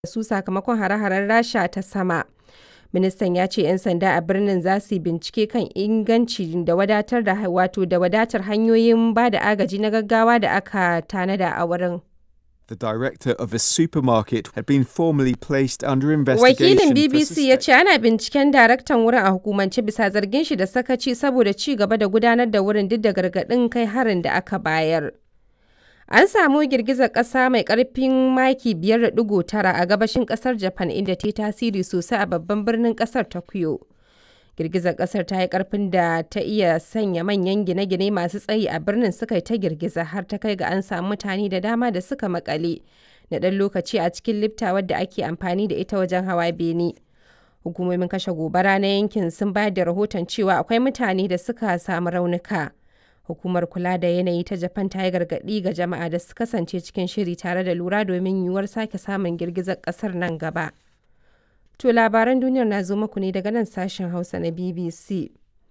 su sakamakon hare-haren Rasha ta sama. Ministan ya ce 'yan sanda a birnin za su yi bincike kan inganci da wadatar da wato da wadatar hanyoyin ba da agaji na gaggawa da aka tanada a wurin. The director of a supermarket had been formally placed under investigation. Wakilin for BBC ya ce ana binciken daraktan wurin a hukumance bisa zargin shi da sakaci saboda ci gaba da gudanar da wurin duk da gargaɗin kai harin da aka bayar. An samu girgizar ƙasa mai ƙarfin maki 5.9 a gabashin ƙasar Japan inda ta yi tasiri sosai a babban birnin ƙasar Tokyo. Girgizar ƙasar ta yi ƙarfin da ta iya sanya manyan gine-gine masu tsayi a birnin suka yi ta girgiza har ta kai ga an samu mutane da dama da suka makale na ɗan lokaci a cikin lifta wadda ake amfani da ita wajen hawa bene. Hukumomin kashe gobara na yankin sun bayar da rahoton cewa akwai mutane da suka samu raunuka. Hukumar kula da yanayi ta Japan ta yi gargaɗi ga jama'a da su kasance cikin shiri tare da lura domin yiwuwar sake samun girgizar ƙasar nan gaba. To labaran duniyar na zo muku ne daga nan sashen Hausa na BBC.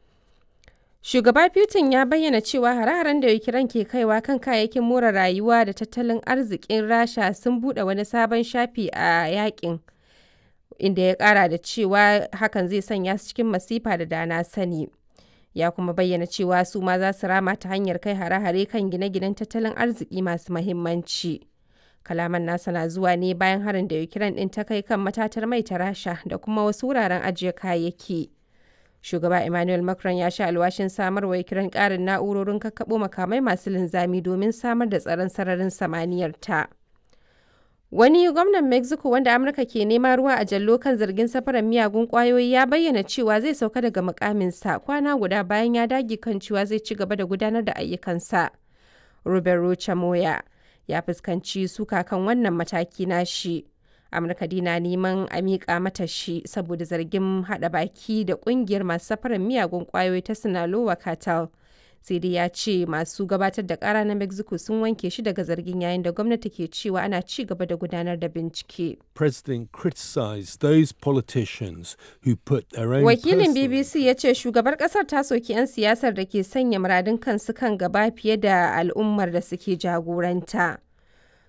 Shugaba Putin ya bayyana cewa hare-haren da Ukraine ke kaiwa kan kayayyakin more rayuwa da tattalin arzikin Rasha sun buɗe wani sabon shafi a yakin. Inda ya ƙara da cewa hakan zai sanya su cikin masifa da dana sani. Ya kuma bayyana cewa su ma za su rama ta hanyar kai hare-hare kan gine-ginen tattalin arziki masu mahimmanci. Kalaman nasa na zuwa ne bayan harin da Ukraine ɗin ta kai kan matatar mai ta Rasha da kuma wasu wuraren ajiye kayayyaki. Shugaba Emmanuel Macron ya sha alwashin samar wa Ukraine ƙarin na'urorin kakkaɓo makamai masu linzami domin samar da tsaron sararin samaniyar ta. Wani gwamnan Mexico wanda Amurka ke nema ruwa a jallo kan zargin safarar miyagun ƙwayoyi ya bayyana cewa zai sauka daga mukaminsa kwana guda bayan ya dage kan cewa zai ci gaba da gudanar da ayyukansa. Roberto Chamoya ya fuskanci suka kan wannan mataki na shi. Amurka dina neman a miƙa mata shi saboda zargin haɗa baki da ƙungiyar masu safarar miyagun ƙwayoyi ta Sinaloa Cartel. sai dai ya ce masu gabatar da ƙara na mexico sun wanke shi daga zargin yayin da gwamnati ke cewa ana ci gaba da gudanar da bincike President criticized those politicians who put their own wakilin personal bbc ya ce shugabar kasar ta soki 'yan siyasar da ke sanya muradun kansu kan gaba fiye da al'ummar da suke jagoranta